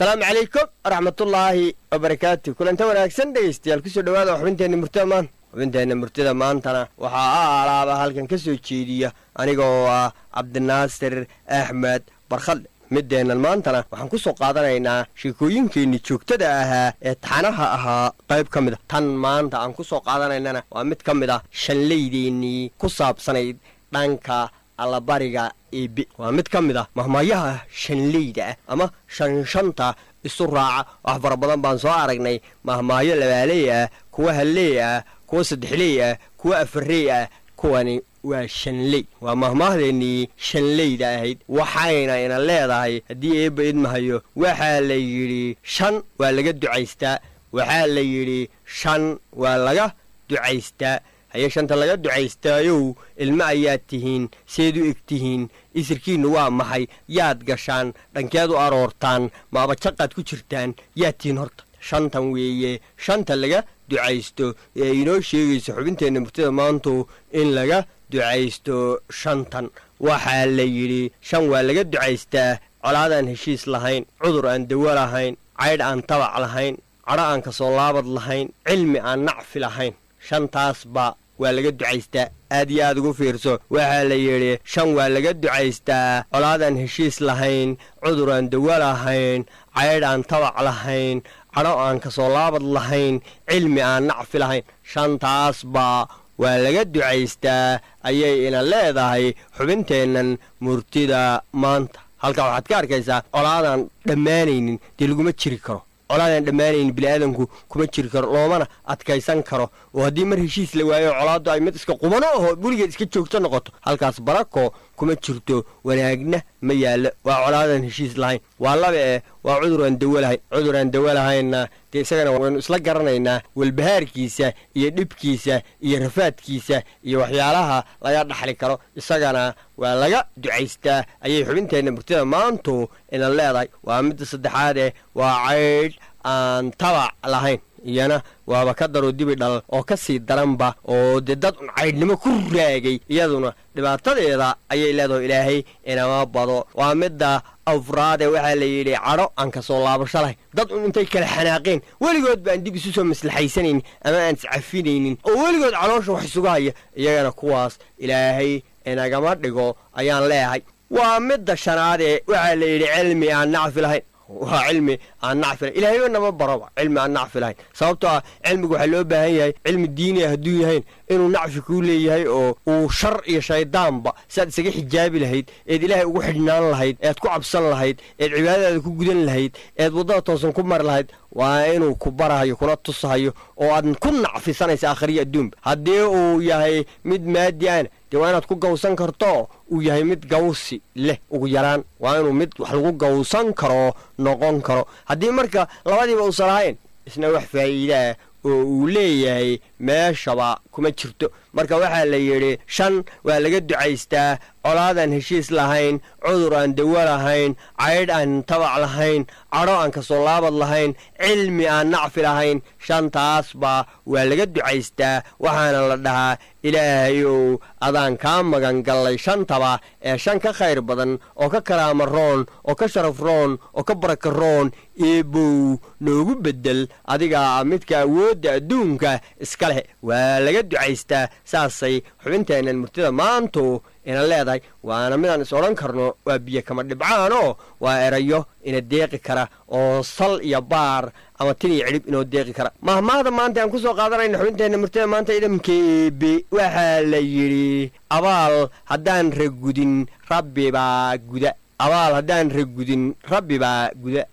asalaamu calaykum waraxmatullaahi wabarakaatu kulanta wanaagsan dhegaystayaal kusoo dhawaada xubinteenna murtida maanta xubinteenna murtida maantana waxaa a alaaba halkan ka soo jeediya aniga oo ah cabdinaasir axmed barkhadle middeennan maantana waxaan ku soo qaadanaynaa sheekooyinkeenni joogtada ahaa ee taxanaha ahaa qayb ka mid a tan maanta aan ku soo qaadanaynana waa mid ka mid ah shanlaydeennii ku saabsanayd dhanka allabariga eebe waa mid ka mid ah mahmaayaha shanleyda ah ama shanshanta isu raaca wax fara badan baan soo aragnay mahmaayo labaaley ah kuwa halleey ah kuwa saddexley ah kuwa afarrey ah kuwani waa shanley waa mahmaahdeenii shanleyda ahayd waxayna ina leedahay haddii eebba idmahayo waxaa la yidhi shan waa laga ducaystaa waxaa la yidhi shan waa laga ducaystaa haye shanta laga ducaystaayow ilmo ayaad tihiin seed u eg tihiin isirkiinnu waa maxay yaad gashaan dhankeed u aroortaan maabajaqaad ku jirtaan yaad tihiin horta shantan weeye shanta laga ducaysto ee inoo sheegayso xubinteenna murtida maantu in laga ducaysto shantan waxaa la yidhi shan waa laga ducaystaa colaadaan heshiis lahayn cudur aan dawo lahayn caydh aan tabac lahayn cadho aan kasoo laabad lahayn cilmi aan nacfi lahayn shantaasba waa laga ducaystaa aad iyo aad ugu fiirso waxaa la yidhi shan waa laga ducaystaa colaadaan heshiis lahayn cudur aan dawo lahayn caydh aan tabac lahayn cadho aan kasoo laabad lahayn cilmi aan nacfi lahayn shantaasba waa laga ducaystaa ayay ina leedahay xubinteennan murtida maanta halkaa waxaad ka arkaysaa colaadaan dhammaanaynin dee laguma jiri karo colaadaan dhammaanaynin bini'aadanku kuma jiri karo loomana adkaysan karo oo haddii mar heshiis la waayo colaaddu ay mid iska qubano aho weligeed iska joogto noqoto halkaas barako kuma jirto wanaagna ma yaallo waa colaadaan heshiis lahayn waa laba eh waa cudur aan dawo lahayn cudur aan dawo lahaynna dee isagana waynu isla garanaynaa walbahaarkiisa iyo dhibkiisa iyo rafaadkiisa iyo waxyaalaha laga dhaxli karo isagana waa laga ducaystaa ayay xubinteenna murtida maantu ina leedahay waa midda saddexaadeh waa caydh aan tabac lahayn iyana waaba ka daroo dibi dhal oo ka sii daranba oo dee dad un caydhnimo ku raagay iyaduna dhibaatadeeda ayay leedaho ilaahay inama bado waa midda afraade waxaa la yidhi cadho aan ka soo laabasho lahayn dad un intay kala xanaaqeen weligood baan dib isu soo maslaxaysanaynin ama aan iscafinaynin oo weligood caloosha wax isugu haya iyagana kuwaas ilaahay inagama dhigo ayaan leeyahay waa midda shanaadee waxaa la yidhi cilmi aan nacfi lahayn waa cilmi aan nacfi lahayn ilaahayba nama baroba cilmi aan nacfi lahayn sababtoo ah cilmigu waxaa loo baahan yahay cilmi diini ah hadduu yahayn inuu nacfi kuu leeyahay oo uu shar iyo shayddaanba siaad isaga xijaabi lahayd eed ilaahay ugu xidhnaan lahayd eed ku cabsan lahayd eed cibaadadaada ku gudan lahayd eed waddada toosan ku mari lahayd waa inuu ku barahayo kuna tusahayo oo aad ku nacfisanaysa akhriyo adduunba haddii uu yahay mid maadi ana dee waa inaad ku gawsan karto uu yahay mid gawsi leh ugu yaraan waa inuu mid wax lagu gawsan karo noqon karo haddii marka labadiiba uusan lahayn isna wax faa'iidaah oo uu leeyahay meeshaba kuma jirto marka waxaa la yidhi shan waa laga ducaystaa colaadaan heshiis lahayn cudur aan dawo lahayn caydh aan tabac lahayn cadho aan kasoo laabad lahayn cilmi aan nacfi lahayn shantaasba waa laga ducaystaa waxaana la dhahaa ilaahayow adaan kaa magan gallay shantaba ee shan ka khayr badan oo ka karaama roon oo ka sharaf roon oo ka baraka roon eebow noogu beddel adigaa midka awoodda adduunka iska leh waa laga ducaystaa saasay xubinteennan murtida maantu ina leedahay waana midaan is odhan karno waa biyo kama dhibcaanoo waa erayo ina deeqi kara oo sal iyo baar ama tin iyo cidhib inoo deeqi kara mahmaahda maanta aan ku soo qaadanayna xubinteenna murtida maanta idamka eebe waxaa la yidhi abaal haddaan ragudin rabbi baa guda abaal haddaan ragudin rabbi baa guda